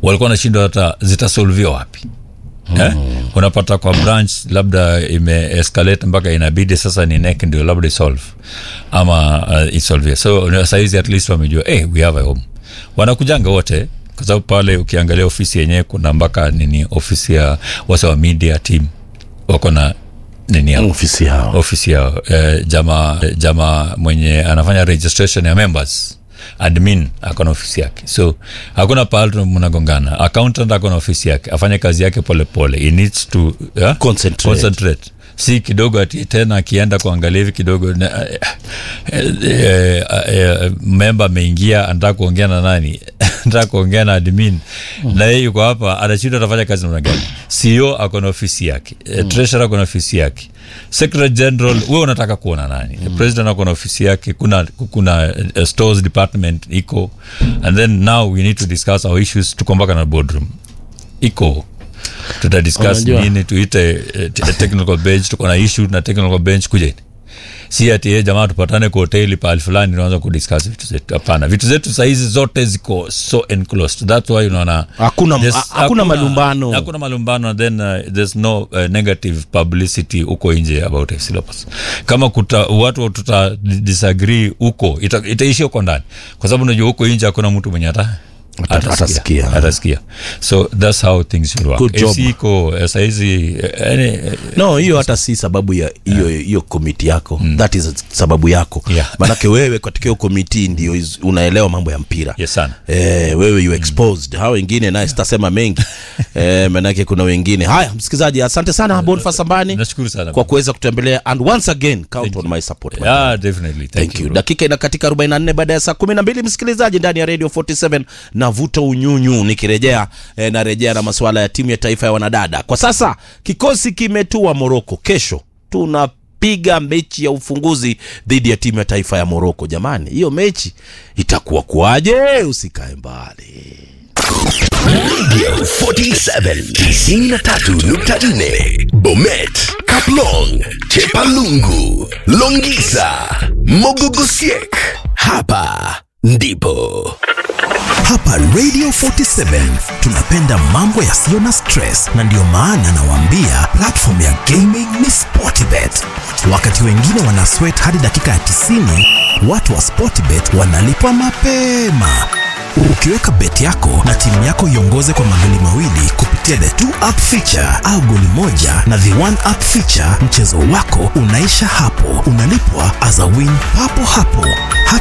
walikuwa wanashindwa hata zitasolviwa wapi Eh? unapata kwa branch labda imeescalate mpaka inabidi sasa ni nek ndio labda isolve ama uh, isolve so sahizi at least wamejua hey, we have a home wanakujanga wote kwa sababu pale ukiangalia ofisi yenyewe kuna mpaka nini ofisi ya wasa wa media team wako na nini yao ofisi yao ofisi yao eh, jama jama mwenye anafanya registration ya members admin ako na ofisi yake so hakuna pahali mnagongana accountant ako na ofisi yake afanye kazi yake polepole pole. He needs to yeah? Concentrate. concentrate si kidogo ati tena akienda kuangalia hivi kidogo na- eh, eh, eh, eh, memba ameingia anataka kuongea na nani anataka kuongea na admin na yeye yuko hapa anashinda atafanya kazi namna gani CEO ako na ofisi yake mm. treasurer ako na ofisi yake secretary general wewe unataka kuona nani mm. president ako na ofisi yake kuna kuna uh, stores department iko and then now we need to discuss our issues tuko mpaka na boardroom iko tutadiscuss Unajua- nini tuite eh, t- technical bench tuko na issue na technical bench kujeni si ati eh, jamaa tupatane kwa hoteli pahali fulani tunaanza kudiscuss vitu zetu hapana vitu zetu sahizi zote ziko so enclosed that's why unaona Hakuna- there's- ha- hakuna malumbano. hakuna malumbano and then uh, there's no uh, negative publicity huko nje about syllabus kama kuta, watu tuta disagree huko ita, itaishi huko ndani kwa sababu unajua huko nje hakuna mtu mwenye hata atasikia. atasikia so that's how things should work Good job. FC iko eh, saizi eh, yani, eh, no hiyo hata si sababu ya hiyo hiyo komiti yako that is sababu yako Yeah. manake wewe katika hiyo komiti ndio is- unaelewa mambo ya mpira yes sana Eh, wewe you exposed hao wengine naye sitasema mengi eh, manake kuna wengine haya msikilizaji asante sana Boniface Ambani nashukuru sana kwa kuweza kutembelea and once again count on my support my yeah, definitely thank, Thank you. bro. Dakika ina katika 44 baada ya saa 12 msikilizaji ndani ya Radio 47 navuta unyunyu nikirejea eh, narejea na masuala ya timu ya taifa ya wanadada. Kwa sasa kikosi kimetua Moroko. Kesho tunapiga mechi ya ufunguzi dhidi ya timu ya taifa ya Moroko. Jamani, hiyo mechi itakuwa kuaje? Usikae mbali. Radio 47 93.4 Bomet, Kaplong, Chepalungu, Longisa, Mogogosiek. Hapa ndipo. Hapa Radio 47 tunapenda mambo yasiyo na stress, na ndiyo maana nawaambia platform ya gaming ni Sportbet. Wakati wengine wana sweat hadi dakika ya 90, watu wa Sportbet wanalipwa mapema. Ukiweka bet yako na timu yako iongoze kwa magoli mawili kupitia the two up feature au goli moja na the one up feature, mchezo wako unaisha hapo, unalipwa as a win papo hapo. Hata